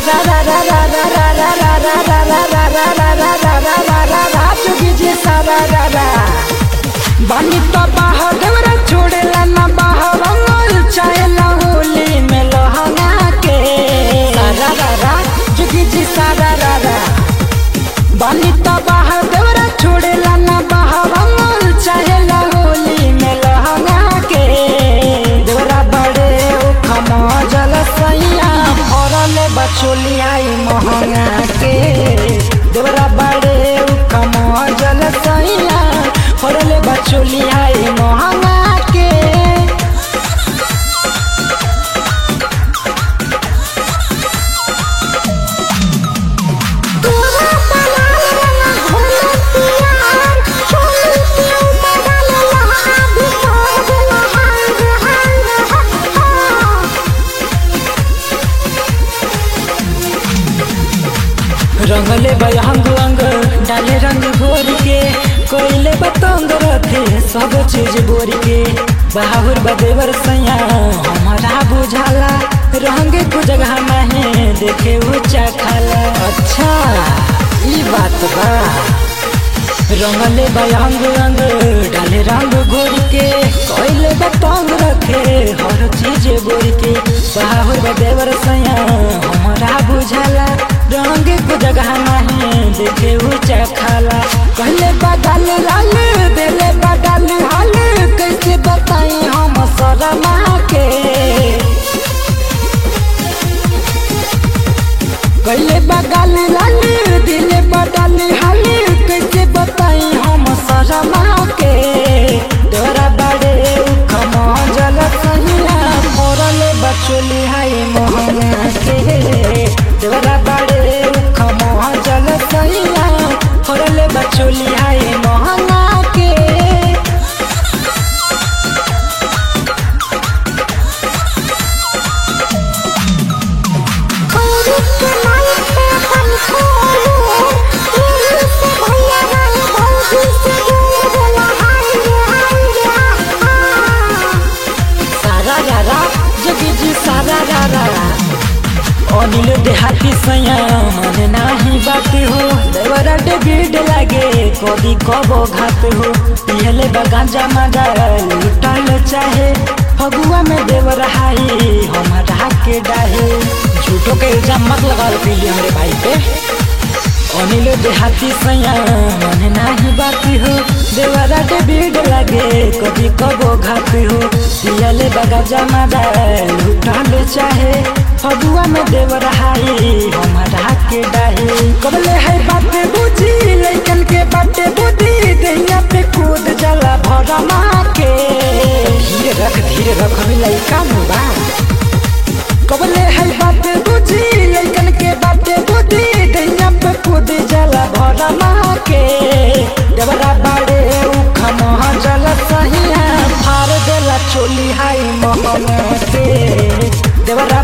सारा रा रा रा रा रा रा रा रा रा रा रा रा रा रा रा रा रा रा जोगी जी सारा रा रा बानी तो बाह देवरा छोड़ेला ना बाह रंगल चाहेला होली में लहंगा के सारा रा रा जोगी जी सारा रा रा बानी तो बाह देवरा छोड़ेला ना बाह रंगल चाहेला होली में लहंगा के देवरा बड़े उखमा जल सैया फरल बचोली आई महंगा के देवरा बड़े उखमा जल सैया फरल बचोली आई महंगा के तोरा बनाल रंगा घोले पियार चोली के ऊपर डाले लहा भी तोड़ देला हाय रे हाय रे हा रंगले बयंग अंग डाले रंग घोर के कोयले बतंग रखे सब चीज बोर के बाहुर बदेवर सैया हमारा बुझाला रंग को जगह नहीं देखे ऊंचा खाला अच्छा ई बात बा रंगले बयंग अंग डाले रंग घोर के कोयले बतंग रखे हर चीज बोर के बाहुर बदेवर सैया हमारा बुझाला रंग को जगह नहीं देखे ऊंचा खाला कहले बदल लाल देले बदल हाल कैसे बताई हम शर्मा के कहले बदल लाल दिले बदल हाल कैसे बताई हम शर्मा के तोरा बड़े उखमा जल सहिया मोरल बचोली हाय मोहना के तोरा बड़े उखमा जल सहिया मोरल बचोली हाय मोहना के खौरी के माई पे अपन खोलू दिल से भैया गए भौजी से दूर देला हाय रे हाय रे हा सारा रारा जगी जी सारा रारा अनिल देहाती सैया मन नाही बात हो देवरा डेबिड लागे कभी कबो घात हो पियले बगांजा मजा लुटल चाहे फगुआ में देवर हाई हमारा के डाहे झूठो के इल्जाम मत लगाओ पीली हमरे भाई पे अनिल देहाती सैया मन नाही बाती हो देवरा के भीड़ लगे कभी कबो घात हो पियले बगा जमा लुटल चाहे फगुआ में देवर हाई हमारा के डाहे कबले है बात बुझी लइकन के बाटे बुद्धि दैया पे कूद जला भरमा के धीरे रख धीरे रख हमें लइका मुबा कबले है बात बुझी लइकन के बाटे बुद्धि दैया पे कूद जला भरमा के देवरा बाड़े उखमा जल सहिया फार देला चोली हाई महंगा के देवरा